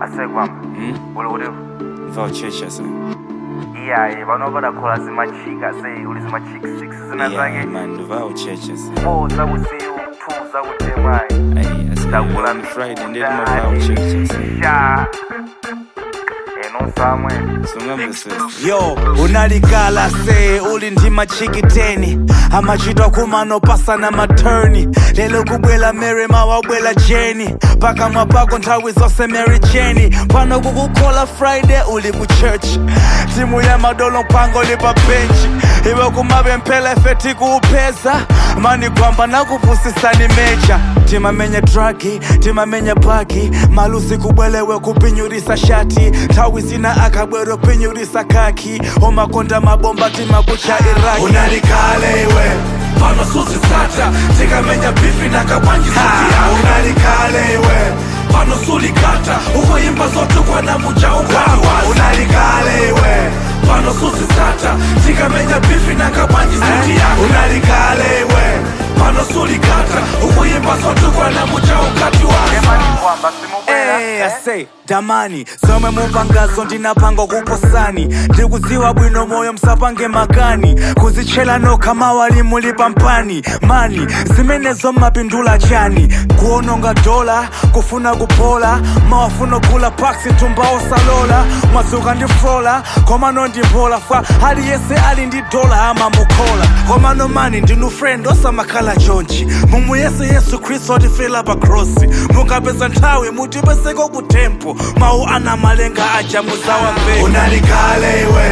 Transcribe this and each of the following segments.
asekwama Hmm? uli kuti mva uchecha sa iyayi pano padakhola zimachika sei uli zimachika 6 zina yeah, zake man mva uchecha sa 4 zakusiyu 2 zakutemwayi Ay, Ndakula asikulan friday ndeti mava uchecha sa sha eno samwe sungambe sesa yo unalikala se uli ndi machikiteni amachitwa kumano pasana maturni lelo kubwela mary mawabwela jeni pakamwa pako nthawi zonse mary jeni pano kukukhola friday uli ku church timu ya madolo mpango lipa benchi iwe kumapemphela ife tikuupeza mani kwamba nakupusisani mecha timamenya dragi timamenya bagi malusi kubwelewe kupinyurisa shati nthawi zina akabwero pinyurisa kaki omakonda mabomba timakucha iraki unalikale iwe pano susisata tikamenya bifi na kabwanjisitia unalikale iwe pano sulikata ukoyimba zote kwana muja ukwatiwazi unalikale iwe pano susisata tikamenya bifi na kabwanjisitia unalikale iwe pano sulikata ukoyimba zote kwana muja ukatiwazi emani kwamba simubwera Hey, I say, damani zomwe mupangazo ndinapanga kuposani ndikudziwa bwino moyo msapange makani kuzitchera nokha mawali mulipa mpani mani zimenezo mapindula chani kuononga dola kufuna kupola mawafuna kugula paksi tumba osalola mwadzuka ndi frola komano ndimpola fa aliyense ali ndi dola amamukhola komano mani ndinu friend osamakhala chonchi mumu yesu yesu khristu otifela pa krosi mukapeza nthawi mutipeseko ku tempo mawu ana malenga aja muzawamveka unalikale iwe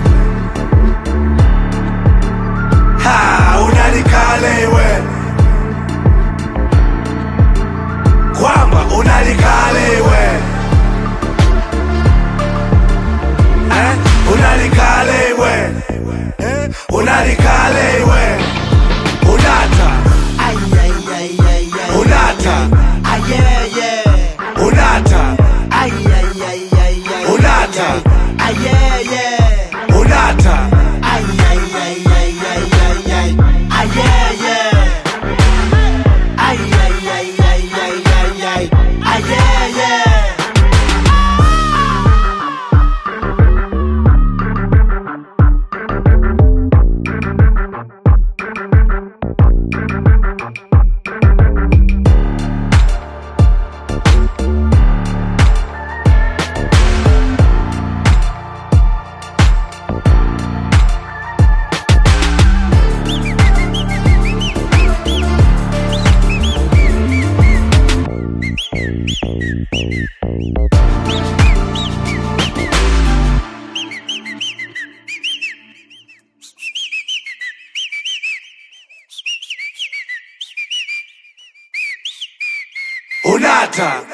ha unalikale iwe kwamba unalikale iwe eh? unalikale iwe eh? unalikale iwe unata unata unata unata unata unata